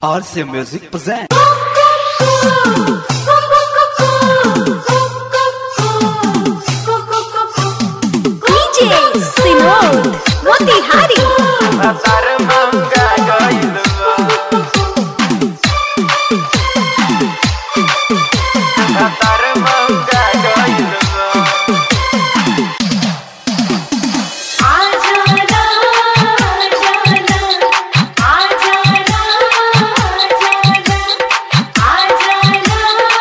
RC Music present. DJ Sinod Motihari Matar mangga gailu Matar mangga gailu Ajana Ajana Ajana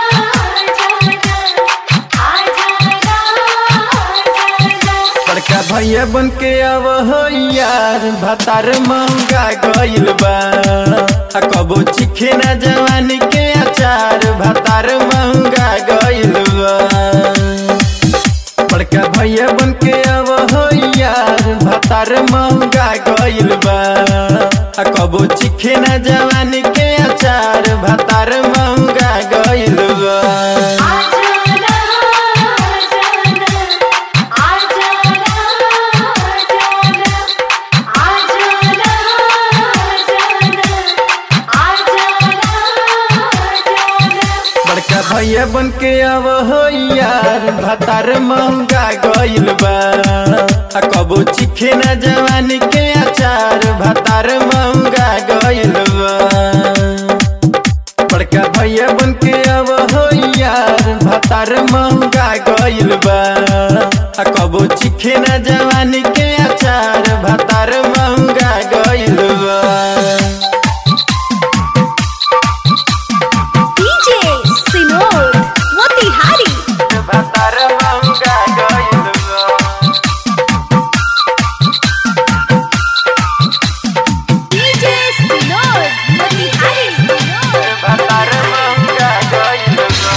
बड़का भैया बन के अब हो यार भतार महंगा गइल बा आ कबो चिखे ना जवानी के अचार भतार महंगा गइल बा बड़का भैया बन के अब हो यार भतार महंगा गइल बा आ कबो चिखे ना जवानी के अचार भतार महंगा गइल बा बड़का भैया बन के अब हो यार भतार महंगा गइल बा आ कबो चिखे ना जवानी के अचार भतार महंगा गइल बा बड़का भैया बन के अब हो यार भतार महंगा गइल बा आ कबो चिखे ना जवानी के अचार भतार महंगा गइल बा DJ Sinod Motihari भतार महंगा गइल बा DJ Sinod Motihari भतार महंगा गइल बा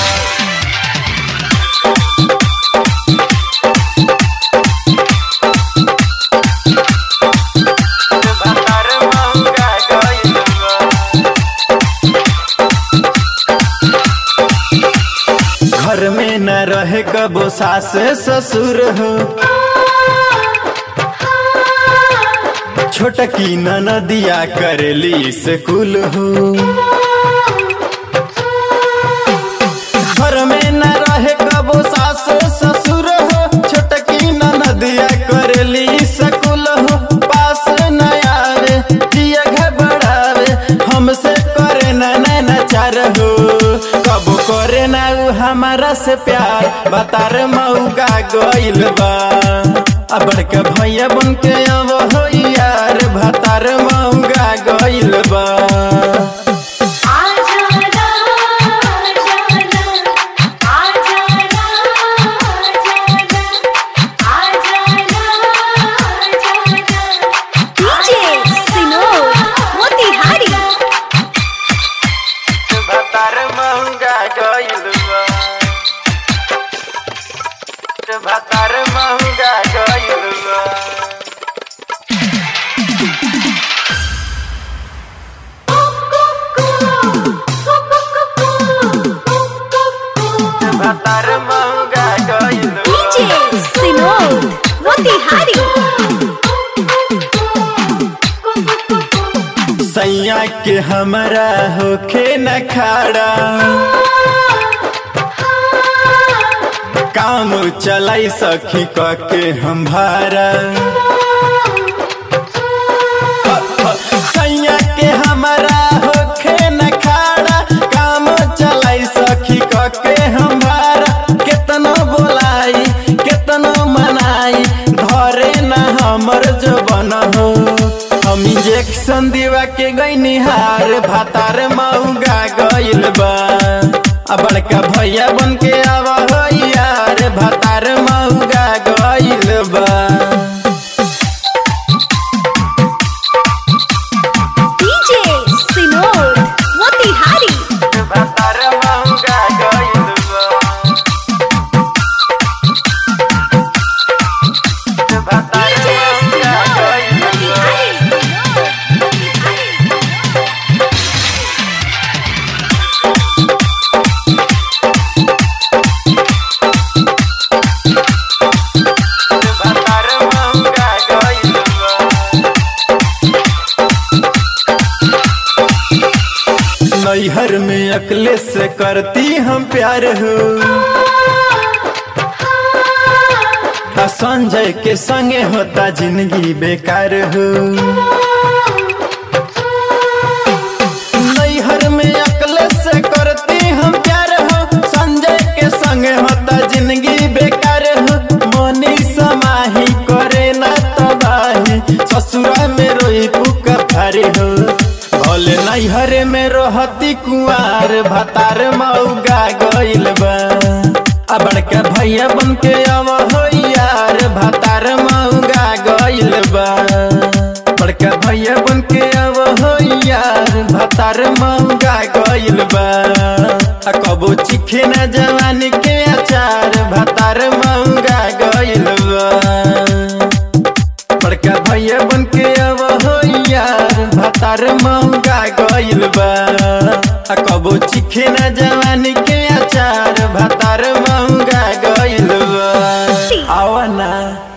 भतार महंगा गइल बा घर में न रहे कबो सास ससुर हो छोटकी नदिया करेली स्कूल हो घर में न रहे कबो सास ससुर हो छोटकी नदिया करेली स्कूल हो पास न आवे दिया घबरावे हमसे करे न नचार हो कबो करे ना उ हमारा से प्यार बतार मऊगा गइल बा आ बड़का भैया बन के अब हो यार भतार मऊगा गइल बा DJ Sinod Motihari भतार महंगा गइल बा भतार महंगा गइल बा भतार महंगा गइल बा DJ Sinod Motihari सैया के हमरा होखे न खाड़ा काम चलाई सखी क के हम भारा सैया के हमरा होखे न खाड़ा काम चलाई सखी क के हम भारा केतनो बोलाई केतनो मनाई धरे न हमर जो बन हो हम इंजेक्शन दिवा के गईनी हार भातार मऊगा गइल बा आ बड़का भैया बन के आवा हो यार भातार मऊगा गइल बा DJ Sinod Motihari भतार महंगा गइल बा भतार DJ महंगा Sinod गइल बा Motihari नैहर में अकले से करती हम प्यार हो आ संजय के संगे होता जिंदगी बेकार हो नैहर में अकले से करती हम प्यार हो संजय के संगे होता जिंदगी बेकार हो मनी समाही करे ना तबाही ससुरा में रोई पुका फारी हो भले नैहर में रहती कुआर भतार मौगा गइल बा आ बड़का भैया बन के अब हो यार भतार मौगा गइल बा बड़का भैया बन के अब हो यार भतार मौगा गइल बा आ कबो चिखे ना जवानी के अचार भतार मौगा गइल बा बड़का भैया बन के अब हो यार भतार महंगा गइल बा आ कबो चिखे ना जवानी के अचार भतार महंगा गइल बा आवा ना